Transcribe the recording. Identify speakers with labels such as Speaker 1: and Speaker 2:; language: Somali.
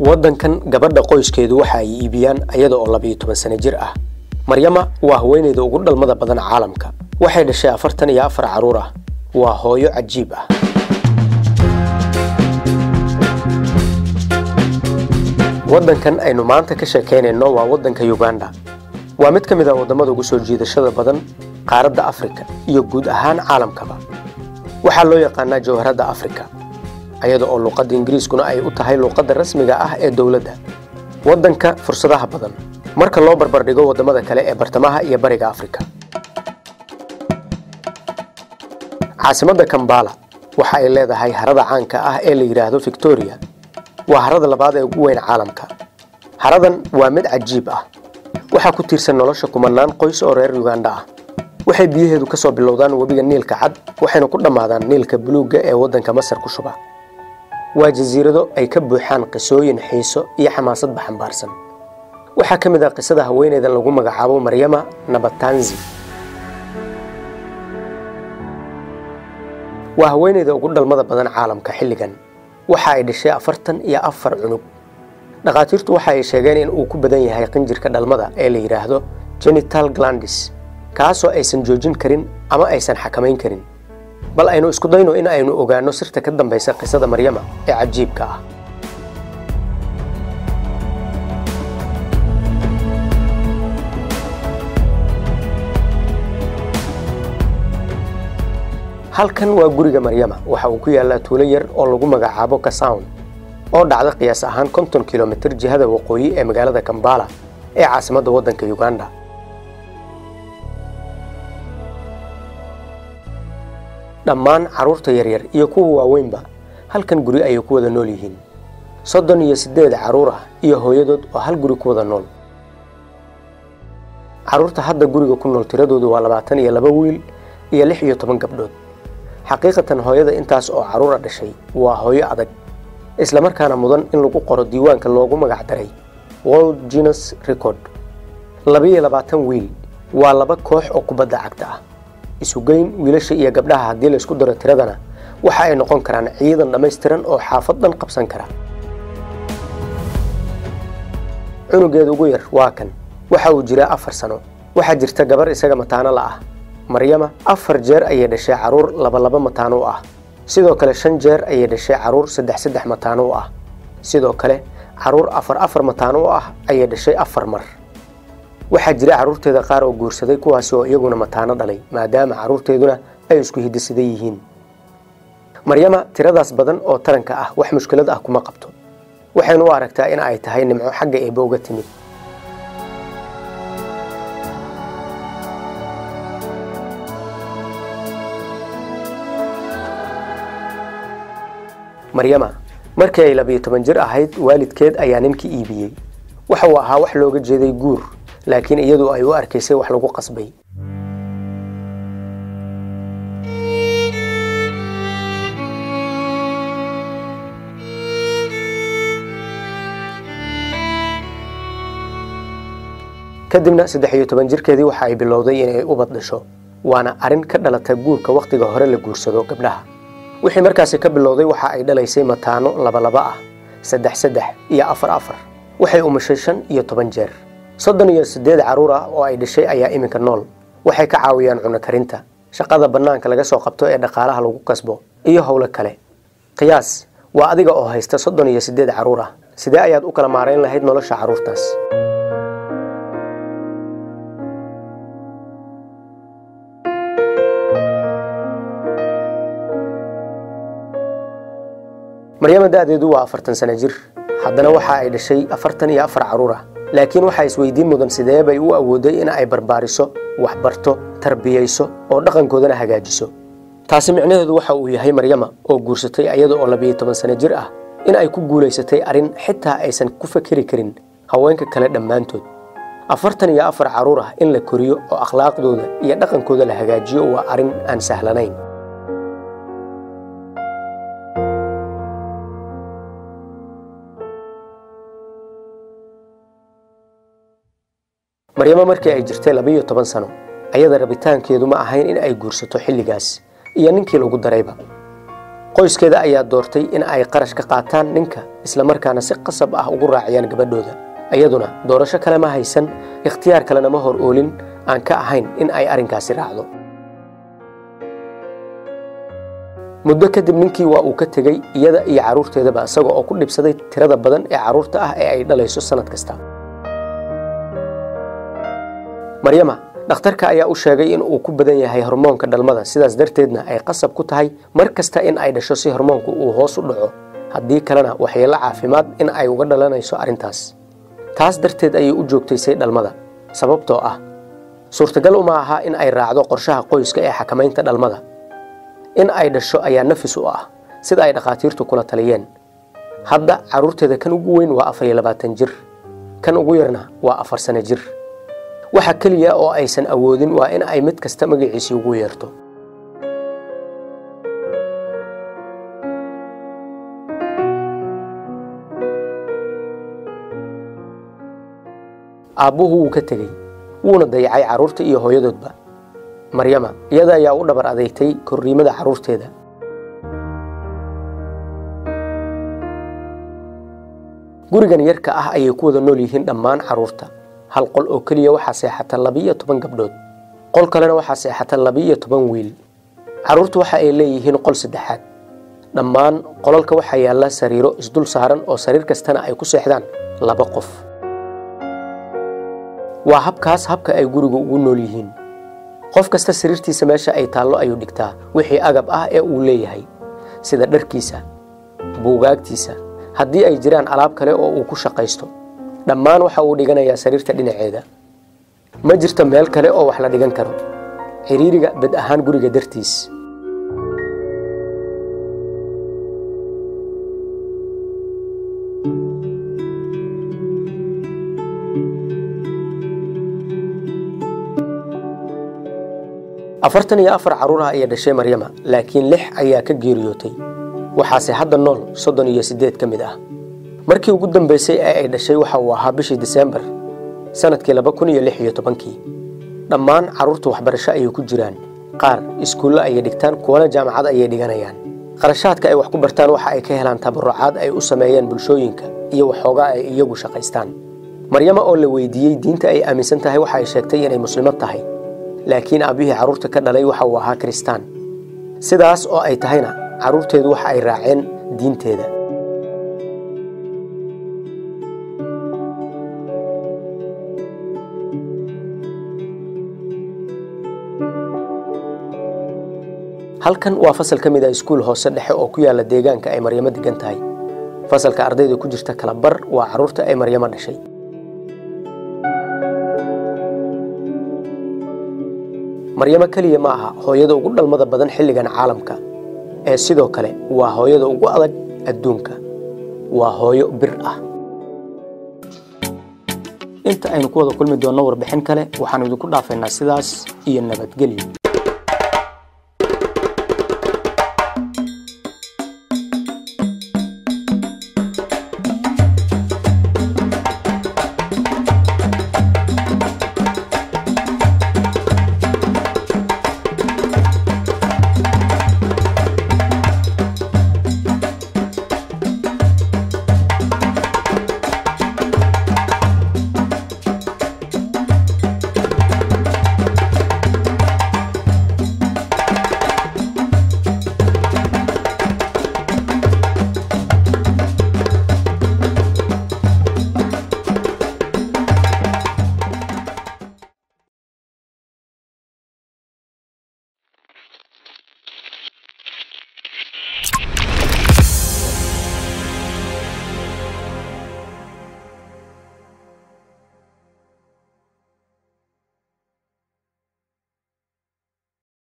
Speaker 1: waddankan gabadha qoyskeedu waxa ay iibiyaan ayada oo labiyo toban sano jir ah maryama waa haweenayda ugu dhalmada badan caalamka waxay dhashay afartan iyo afar carruur ah waa hooyo cajiib ah waddankan aynu maanta ka sheekaynayno waa waddanka uganda waa mid ka mid ah waddamada ugu soo jiidashada badan qaaradda afrika iyo guud ahaan caalamkaba waxaa loo yaqaanaa jawharadda afrika ayada oo luuqadda ingiriiskuna ay u tahay luuqadda rasmiga ah ee dowladda waddanka fursadaha badan marka loo barbardhigo waddamada kale ee bartamaha iyo bariga afrika caasimadda kambala waxa ay leedahay harada caanka ah ee la yidhaahdo victoria waa harada labaad ee ugu weyn caalamka haradan waa mid cajiib ah waxaa ku tiirsan nolosha kumanaan qoys oo reer uganda ah waxay biyaheedu ka soo bilowdaan webiga niilka cad waxayna ku dhammaadaan niilka buluugga ee waddanka masar ku shuba waa jasiirado ay ka buuxaan qisooyin xiiso iyo xamaasadba xambaarsan waxaa ka mid ah qisada haweeneydan lagu magacaabo maryama nabatanzi waa haweeneyda ugu dhalmada badan caalamka xilligan waxa ay dhashay afartan iyo afar cunug dhakhaatiirtu waxa ay sheegeen in uu ku badan yahay qinjirka dhalmada ee la yidhaahdo genital glandis kaasoo aysan joojin karin ama aysan xakamayn karin bal aynu isku dayno in aynu ogaanno sirta ka dambaysa qisada maryama ee cajiibka ah halkan waa guriga maryama waxa uu ku yaallaa tuulo yar oo lagu magacaabo kasown oo dhacda qiyaas ahaan konton kilomitir jihada waqooyi ee magaalada kambala ee caasimadda waddanka uganda dhammaan carruurta yaryar iyo kuwa waaweynba halkan guri ayay ku wada nool yihiin soddon iyo siddeed carruur ah iyo hooyadood oo hal guri ku wada nool carruurta hadda guriga ku nool tiradoodu waa labaatan iyo laba wiil iyo lix iyo toban gabdhood xaqiiqatan hooyada intaas oo carruura dhashay waa hooyo adag islamarkaana mudan in lagu qoro diiwaanka loogu magac daray world genus record labiiyo labaatan wiil waa laba koox oo kubadda cagta ah isugeyn wiilasha iyo gabdhaha haddii la isku daro tiradana waxa ay noqon karaan ciidan dhammaystiran oo xaafad dhan qabsan kara cunugeeda ugu yar waa kan waxa uu jiraa afar sano waxaa jirta gabar isaga mataano la ah maryama afar jeer ayay dhashay carruur labalaba mataano u ah sidoo kale shan jeer ayay dhashay carruur saddex saddex mataano u ah sidoo kale carruur afar afar mataano u ah ayay dhashay afar mar waxaa jira carruurteeda qaar oo guursaday kuwaasi oo iyaguna mataano dhalay maadaama carruurteeduna ay isku hidisidan yihiin maryama tiradaas badan oo taranka ah wax mushkilad ah kuma qabto waxaynu u aragtaa in ay tahay nimco xagga eebba uga timid maryama markii ay labiyo toban jir ahayd waalidkeed ayaa ninkii iibiyey waxa uu ahaa wax looga jeeday guur laakiin iyadu ay u arkaysay wax lagu qasbay kadibna saddex iyo toban jirkeedii waxa ay bilowday inay ubad dhasho waana arrin ka dhalata guurka wakhtiga hore la guursado gabdhaha wixii markaasi ka bilowday waxa ay dhalaysay mataano labalaba ah saddex saddex iyo afar afar waxay umashay shan iyo toban jeer soddon iyo siddeed carruur ah oo ay dhashay ayaa iminka nool waxay ka caawiyaan cuno karinta shaqada bannaanka laga soo qabto ee dhaqaalaha lagu kasbo iyo howlo kale qiyaas waa adiga oo haysta soddon iyo siddeed carruur ah sidee ayaad u kala maarayn lahayd nolosha carruurtaas maryama da'deedu waa afartan sano jir haddana waxa ay dhashay afartan iyo afar carruur ah laakiin waxaa isweydiin mudan sidee bay u awooday in ay barbaariso waxbarto tarbiyayso oo dhaqankoodana hagaajiso taasi micnaheedu waxa uu yahay maryama oo guursatay ayada oo labiyo toban sano jir ah in ay ku guulaysatay arrin xitaa aysan ku fakeri karin haweenka kale dhammaantood afartan iyo afar carruur ah in la koriyo oo akhlaaqdooda iyo dhaqankooda la hagaajiyo waa arrin aan sahlanayn maryamo markii ay jirtay labiiyo toban sano ayada rabitaankeedu ma ahayn in ay guursato xilligaas iyo ninkii lagu darayba qoyskeeda ayaa doortay in ay qarash ka qaataan ninka islamarkaana si qasab ah ugu raaciyaan gabadhooda iyaduna doorasho kale ma haysan ikhtiyaar kalena ma hor oolin aan ka ahayn in ay arrinkaasi raacdo muddo kadib ninkii waa uu ka tegey iyada iyo carruurteedaba isaga oo ku dhibsaday tirada badan ee carruurta ah ee ay dhalayso sannad kasta maryama dhakhtarka ayaa u sheegay in uu ku badan yahay hormoonka dhalmada sidaas darteedna ay qasab ku tahay mar kasta in ay dhasho si hormoonku uu hoos u dhaco haddii kalena waxyeello caafimaad in ay uga dhalanayso arrintaas taas darteed ayay u joogtaysay dhalmada sababtoo ah suurtagal uma aha in ay raacdo qorshaha qoyska ee xakamaynta dhalmada in ay dhasho ayaa nafis u ah sida ay dhakhaatiirtu kula taliyeen hadda carruurteeda kan ugu weyn waa afar iyo labaatan jir kan ugu yarna waa afar sano jir waxa keliya oo aysan awoodin waa in ay mid kasta magaciisii ugu yeerto aabbuhu wuu ka tegey wuuna dayacay carruurta iyo hooyadoodba maryama iyada ayaa u dhabar adeegtay korriimada carruurteeda gurigan yarka ah ayay ku wada nool yihiin dhammaan carruurta hal qol oo keliya waxaa seexata labiiyo toban gabdhood qol kalena waxaa seexata labiiyo toban wiil carruurtu waxa ay leeyihiin qol saddexaad dhammaan qolalka waxaa yaalla sariiro isdul saaran oo sariir kastana ay ku seexdaan laba qof waa habkaas habka ay gurigu ugu nool yihiin qof kasta sariirtiisa meesha ay taallo ayuu dhigtaa wixii agab ah ee uu leeyahay sida dharkiisa buugaagtiisa haddii ay jiraan alaab kale oo uu ku shaqaysto dhammaan waxa uu dhiganayaa sariirta dhinaceeda ma jirto meel kale oo wax la dhigan karo xiriiriga bed ahaan guriga dartiis afartan iyo afar carruuraha ayay dhashay maryama laakiin lix ayaa ka geeriyootay waxaase hadda nool soddon iyo siddeed ka mid ah markii ugu dambaysay ee ay dhashay waxa uu ahaa bishii diseembar sannadkii laba kun iyo lix iyo tobankii dhammaan carruurta waxbarasho ayay ku jiraan qaar iskuulle ayay dhigtaan kuwana jaamacad ayay dhiganayaan qarashaadka ay wax ku bartaan waxa ay ka helaan tabarucaad ay u sameeyeen bulshooyinka iyo waxoogaa ay iyagu shaqaystaan maryama oo la weydiiyey diinta ay aaminsan tahay waxa ay sheegtay inay muslimad tahay laakiin aabbihii carruurta ka dhalay waxa uu ahaa kiristaan sidaas oo ay tahayna carruurteedu waxa ay raaceen diinteeda halkan waa fasal ka mid ah iskuul hoose dhexe oo ku yaalla deegaanka ay maryamo degan tahay fasalka ardayda ku jirta kala bar waa carruurta ay maryamo dhashay maryamo keliya ma aha hooyada ugu dhalmada badan xilligan caalamka ee sidoo kale waa hooyada ugu adag adduunka waa hooyo bir ah inta aynu ku wada kulmi doonno warbixin kale waxaannu idinku dhaafaynaa sidaas iyo nabadgelyo